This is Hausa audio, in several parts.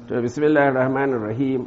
to bismillahir rahmanir rahim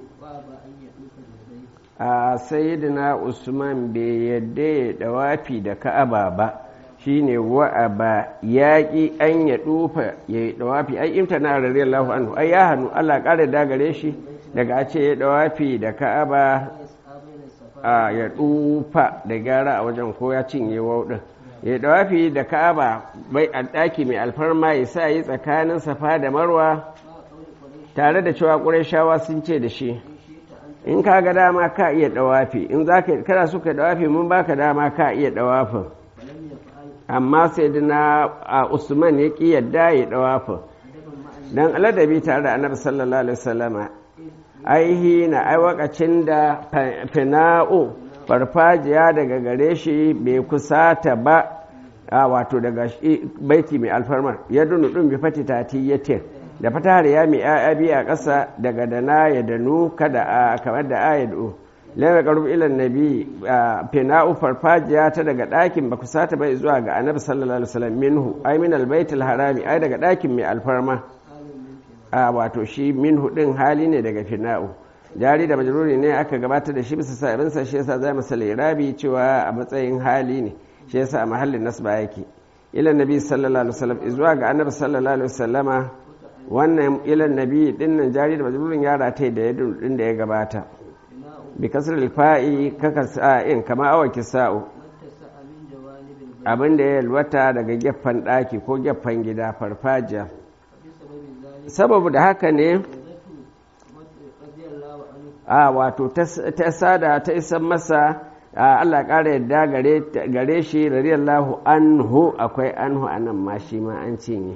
a sayyidina usman bai yadda ya dawafi da ka'aba ba shine wa'aba yaƙi an ya dufa ya yi dawafi ai imtana radiyallahu anhu ai ya hannu Allah ƙara da gare shi daga a ce ya dawafi da ka'aba a ya dufa da gyara a wajen ko ya cinye wauɗin ya dawafi da ka'aba bai a ɗaki mai alfarma ya sa yi tsakanin safa da marwa tare da cewa ƙurashawa sun ce da shi in ka ga dama ka iya dawafi in za ka kana suka dawafi mun baka dama ka iya dawafin amma sai dina a usman ya ƙi yadda ya dawafin don aladabi tare da annabi sallallahu alaihi wasallama aihi na ai wakacin da fina'u farfajiya daga gare shi bai kusata ba a wato daga baiti mai alfarmar ya dunu ɗin bi fati tati yatir da fatahar ya mai ya biya a ƙasa daga dana ya danu kada a kamar da ayadu lama karbu ilan nabi fina'u farfajiya ta daga ɗakin ba kusata bai zuwa ga annabi sallallahu alaihi wasallam minhu ai min albaitul harami ai daga ɗakin mai alfarma a wato shi minhu din hali ne daga fina'u jari da majruri ne aka gabatar da shi bisa sa'insa shi yasa zai masa lirabi cewa a matsayin hali ne shi yasa a mahallin nasba yake ilan nabi sallallahu alaihi wasallam zuwa ga annabi sallallahu alaihi wasallama wannan ilan nabi din nan jari da majrurin ya rataye da yadda din da ya gabata bi kasr fa'i kaka sa'in kama awa kisa'u abin da ya yalwata daga gefen daki ko gefen gida farfajiya sababu da haka ne a wato ta sada ta isan masa Allah ƙara yadda gare shi radiyallahu anhu akwai anhu anan ma shi ma an cinye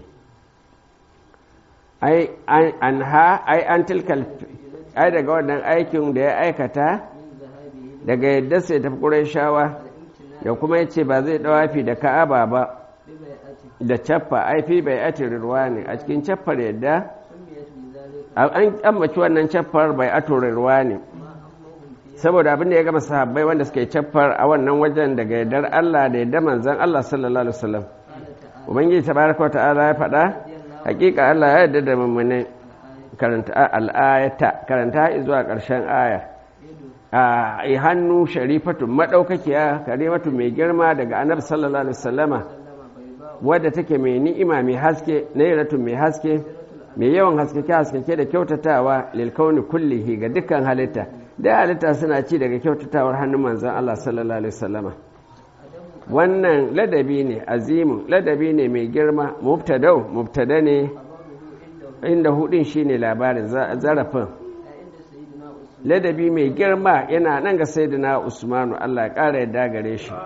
ai an ha ai an tilkal ai daga wannan aikin da ya aikata daga yadda sai tafi ƙurayshawa da kuma yace ba zai dawafi da ka'aba ba da cappa ai fi bai ati ruwa ne a cikin cappar yadda an ambaci wannan cappar bai ato ruwa ne saboda abin da ya gama sahabbai wanda suka yi caffar a wannan wajen daga yardar Allah da yadda manzan Allah sallallahu alaihi wasallam ubangiji tabaraka wa ta'ala ya faɗa hakika Allah ya yarda da mummune karanta al'ayata karanta zuwa ƙarshen aya a hannu sharifatun madaukakiya karimatu mai girma daga annabi sallallahu alaihi wasallama wadda take mai ni'ima mai haske nairatun mai haske mai yawan haskake haskake da kyautatawa lil kauni kullihi ga dukkan halitta da halitta suna ci daga kyautatawar hannun manzon Allah sallallahu alaihi wasallama wannan ladabi ne azimin ladabi ne mai girma mubtadau mubtada ne inda hudin shine labarin zarafin ladabi mai girma yana nan ga sayyidina usmanu Allah ya kara yadda gare shi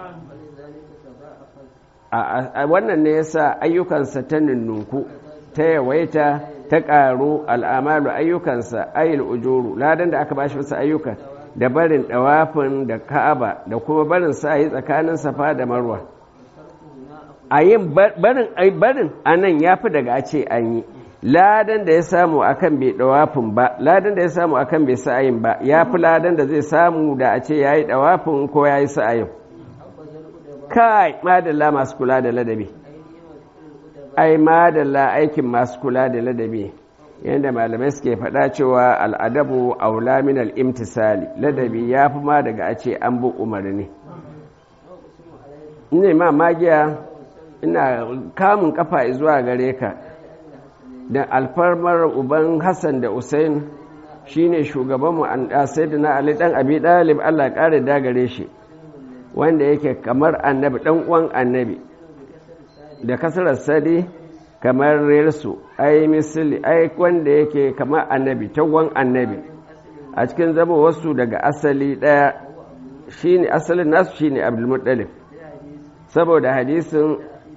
a wannan ne yasa ayyukansa ta nunnunku ta yawaita ta ƙaru al'amalu ayyukansa ayil ujuru ladan da aka bashi wasu ayyukan da barin ɗawafin da ka'aba da kuma barin sa yi tsakanin safa da marwa a yin barin barin a nan ya fi daga a ce an yi ladan da ya samu akan bai ɗawafin ba ladan da ya samu akan bai sa'ayin ba ya fi ladan da zai samu da a ce ya yi ɗawafin ko ya yi sa'ayin kai madalla masu kula da ladabi ai madalla aikin masu kula da ladabi yadda malamai suke faɗa cewa al'adabu aula min al'imtisali ladabi ya fi ma daga a ce an bi umarni ina ma magiya ina kamun kafa zuwa gare ka da alfarmar uban hassan da usain shine shugabanmu an na ali dan abi dalib allah ƙara da gare shi wanda yake kamar annabi dan uwan annabi da kasarar sadi kamar rirsu ai misali ai wanda yake kamar annabi tawon annabi a cikin zama wasu daga asali daya shine asalin nasu shine abdulmuttalib saboda hadisin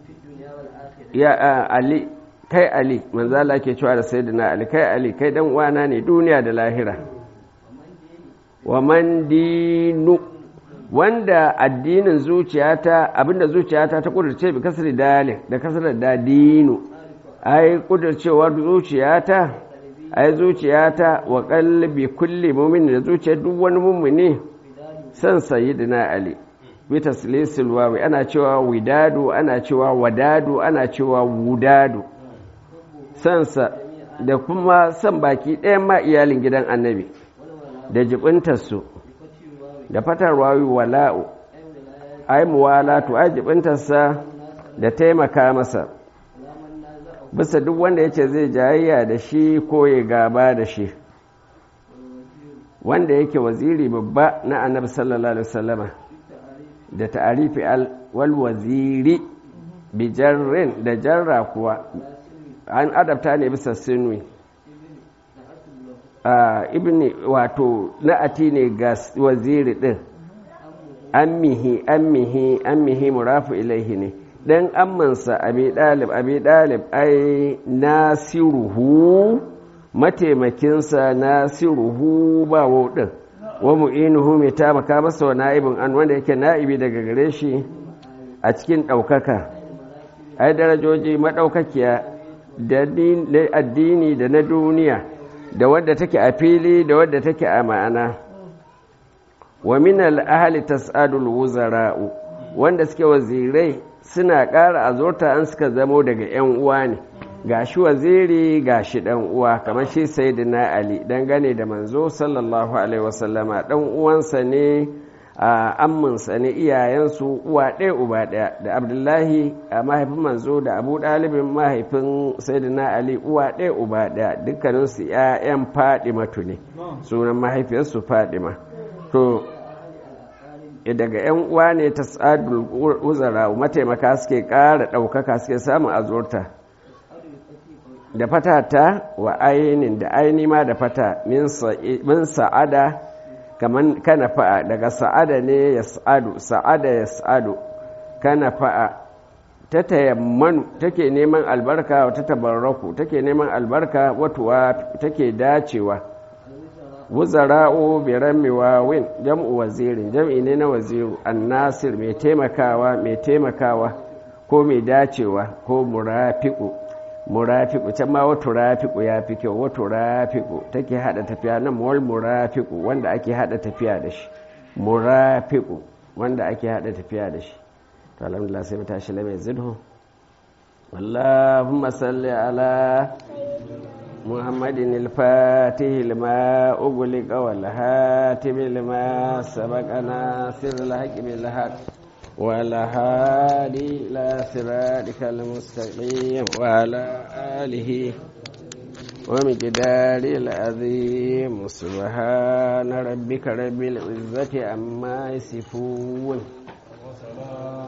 ya ali kai ali manzala ke cewa da sayyidina ali kai ali kai dan uwana ne duniya da lahira wa man dinu wanda addinin zuciyata abinda zuciyata ta kudurce bi kasar dalil da kasar da dinu ai kudurcewar zuciyata ai zuciyata wa qalbi kulli mu'min da zuciyar duk wani mu'mini san sayyidina ali bi taslisil wawi ana cewa widadu ana cewa wadadu ana cewa wudadu sansa da kuma son baki ɗayan ma iyalin gidan annabi da jibintarsu da fatar wawi wala'u ai muwalatu ai jibintarsa da taimaka masa bisa duk wanda ya ce zai jayayya da shi ko ya gaba da shi wanda yake waziri babba na annabi sallallahu alaihi wasallama da ta'arifi wal waziri bi jarrin da jarra kuwa an adabta ne bisa sinwi ibni wato na'ati ne ga waziri din ammihi ammihi ammihi murafu ilaihi ne dan ammansa abi dalib abi dalib ai nasiruhu mataimakinsa nasiruhu ba wau din wa mu'inuhu mai taimaka masa wa na'ibin an wanda yake na'ibi daga gare shi a cikin ɗaukaka ai darajoji maɗaukakiya da addini da na duniya da wadda take a fili da wadda take a ma'ana wa min al-ahli tas'adul wuzara'u wanda suke wazirai suna ƙara azurta an suka zamo daga 'yan uwa ne gashi waziri gashi dan uwa kamar shi sayyidina ali dangane da manzo sallallahu alaihi wasallama dan uwansa ne a amminsa ne iyayensu uwa ɗaya uba ɗaya da abdullahi a mahaifin manzo da abu ɗalibin mahaifin sayyidina ali uwa ɗaya uba ɗaya dukkaninsu 'ya'yan fadimatu ne sunan mahaifiyarsu fadima to daga 'yan uwa ne ta tsadul uzara mataimaka suke ƙara ɗaukaka suke samun azurta da fata ta wa ainin da aini ma da fata min sa'ada kaman kana fa'a daga sa'ada ne ya sa'adu sa'ada ya sa'adu kana fa'a ta tayammanu take neman albarka ta tabarraku take neman albarka watuwa take dacewa wuzara'u bi rammi wawin jam'u wazirin jam'i ne na waziru annasir mai taimakawa mai taimakawa ko mai dacewa ko murafiqu murafiku can ma wato rafiku ya fi kyau wato rafiku take hada tafiya nan wal murafiku wanda ake hada tafiya da shi murafiku wanda ake hada tafiya da shi to alhamdulillah sai mu tashi lamai zidhu اللهم صل على محمد الفاتح لما أغلق والهاتم لما سبق ناصر الحق بالحق والهادي إلى صراطك المستقيم وعلى آله ومقدار العظيم سبحان ربك رب العزة عما يصفون